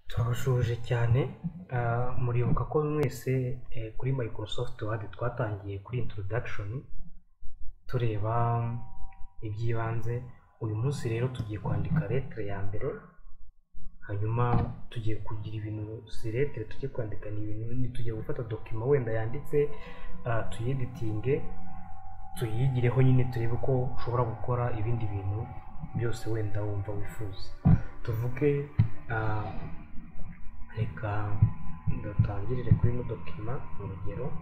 turabashoje cyane Ah, muribuka ko mwese eh, kuri Microsoft Word twatangiye kuri introduction tureba iby'ibanze uyu munsi rero tugiye kwandika letre ya mbere hanyuma tugiye kugira ibintu si letre tugiye kwandikana ibintu bindi tugiye gufata dokima wenda yanditse ah, tuyeditinge tuyigireho nyine turebe ko ushobora gukora ibindi bintu byose wenda wumva wifuza tuvuge ah, reka dutangirire kuri ino dokima urugero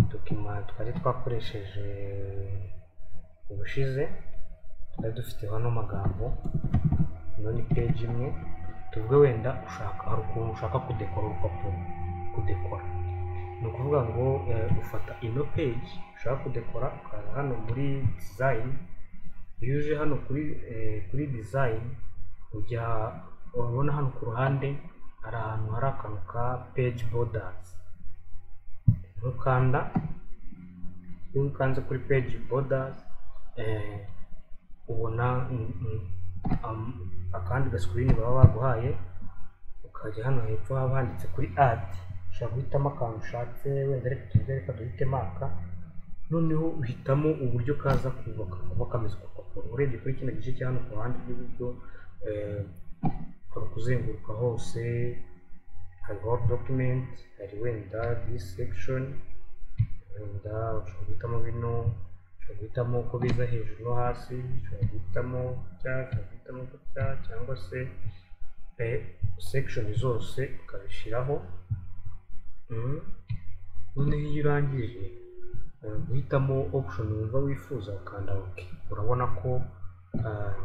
dokima twari twakoresheje ubushize twari dufite hano amagambo ino ni peji imwe tuvuge wenda ushaka hari ukuntu ushaka kudekora urupapuro kudekora ni ukuvuga ngo eh, ufata ino peji ushaka kudekora ukaza hano muri dizayini iyo uje hano kuri eh, kuri dizayini ujya urabona hano ku ruhande hari ahantu hari akantu ka peji bodazi ntukanda iyo ukanze kuri peji bodazi ubona mm, mm, am- akandi gasikirini baba baguhaye ukajya hano hepfo haba handitse kuri adi ushobora guhitamo akantu ushatse wenda reka tuvuge reka duhitemo aka noneho uhitamo uburyo kaza kubaka kuba kameze ku rupapuro urebye kuri kino gice cya hano ku ruhande rw'iburyo eh, hari kuzenguruka hose hari word document hari wenda this section wenda ushobora guhitamo bino ushobora guhitamo uko biza hejuru no hasi ushobora guhitamo gutya ushobora guhitamo gutya cyangwa se eh, section zose ukabishyiraho Mhm. noneho iyo urangije eh, guhitamo option wumva wifuza ukanda ok urabona ko ah,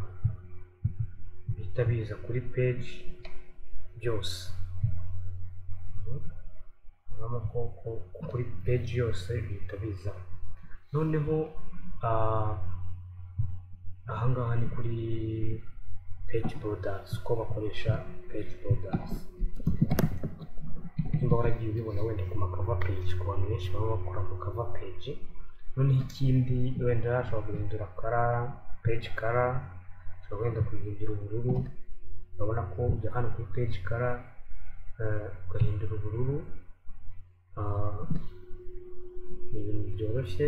bihita biza kuri page byose Mhm. urabona ko ko- ko kuri page yose bihita biza noneho ah, ahangaha ni kuri page borders uko bakoresha page borders nimba waragiye ubibona wenda ku makava page ku bantu benshi baba bakora mu kava page noneho ikindi wenda ashobora guhindura kara page kara ashobora wenda guhindura ubururu urabona ko ujya hano kuri page kara ugahindura ubururu ah, ni ibintu byoroshye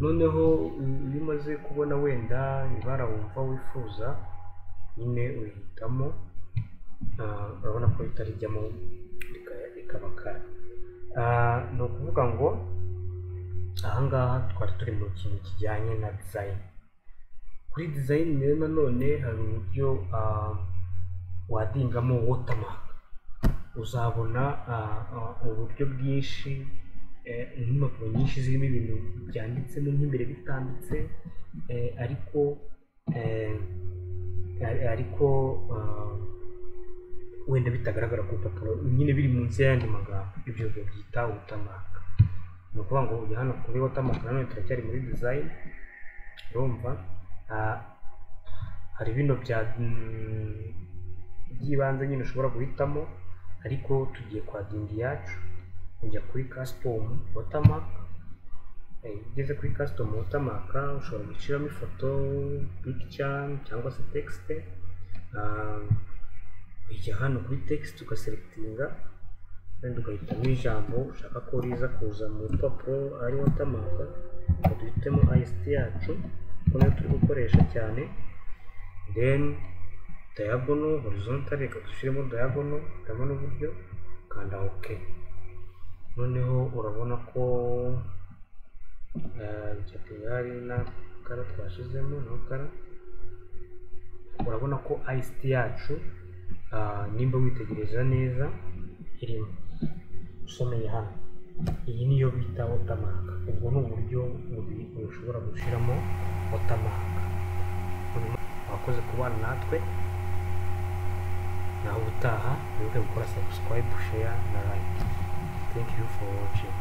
noneho u- iyo umaze kubona wenda ibara wumva wifuza nyine uhitamo Ah, urabona ko ritari rijyamo rika- rikaba kare Ah, ni ukuvuga ngo ahangaha twari turi mu kintu kijyanye na design kuri design rero nanone hari uburyo ah, wadingamo watermark uzabona ah, ah, uburyo bwinshi eh, n'impapuro nyinshi zirimo ibintu byanditsemo nk'imbere bitanditse eh, ariko eh, ari- ariko ah, wenda bitagaragara ku rupapuro nyine biri munsi y'ayandi magambo ibyo babyita watamaka ni ukuvuga ngo ujya hano kuri watamaka nanone turacyari muri design urumva ah, hari bino bya mm, by'ibanze nyine ushobora guhitamo ariko tugiye kwa dingi yacu ujya kuri custom watermark Eh, iyo ugeze kuri custom watermark ushobora gushyiramo ifoto picture cyangwa se text Ah, ujya hano kuri text ugaselekitinga wenda ugahitamo ijambo ushaka ko riza kuza mu rupapuro ari watamaka ngo duhitemo IST yacu kuko niyo turi gukoresha cyane then diagonal horizontal reka dushyiremo diagonal dushyiramo n'uburyo kanda ok noneho urabona ko eh, categori na kara twashizemo no kara urabona ko ICT yacu ah, nimba witegereza neza irimo usomeye hano iyi niyo bita watermark ubwo ni uburyo bubiri ushobora gushyiramo watermark Hanyuma, wakoze kubana natwe nawe ubutaha wibuke gukora subscribe share na like thank you for watching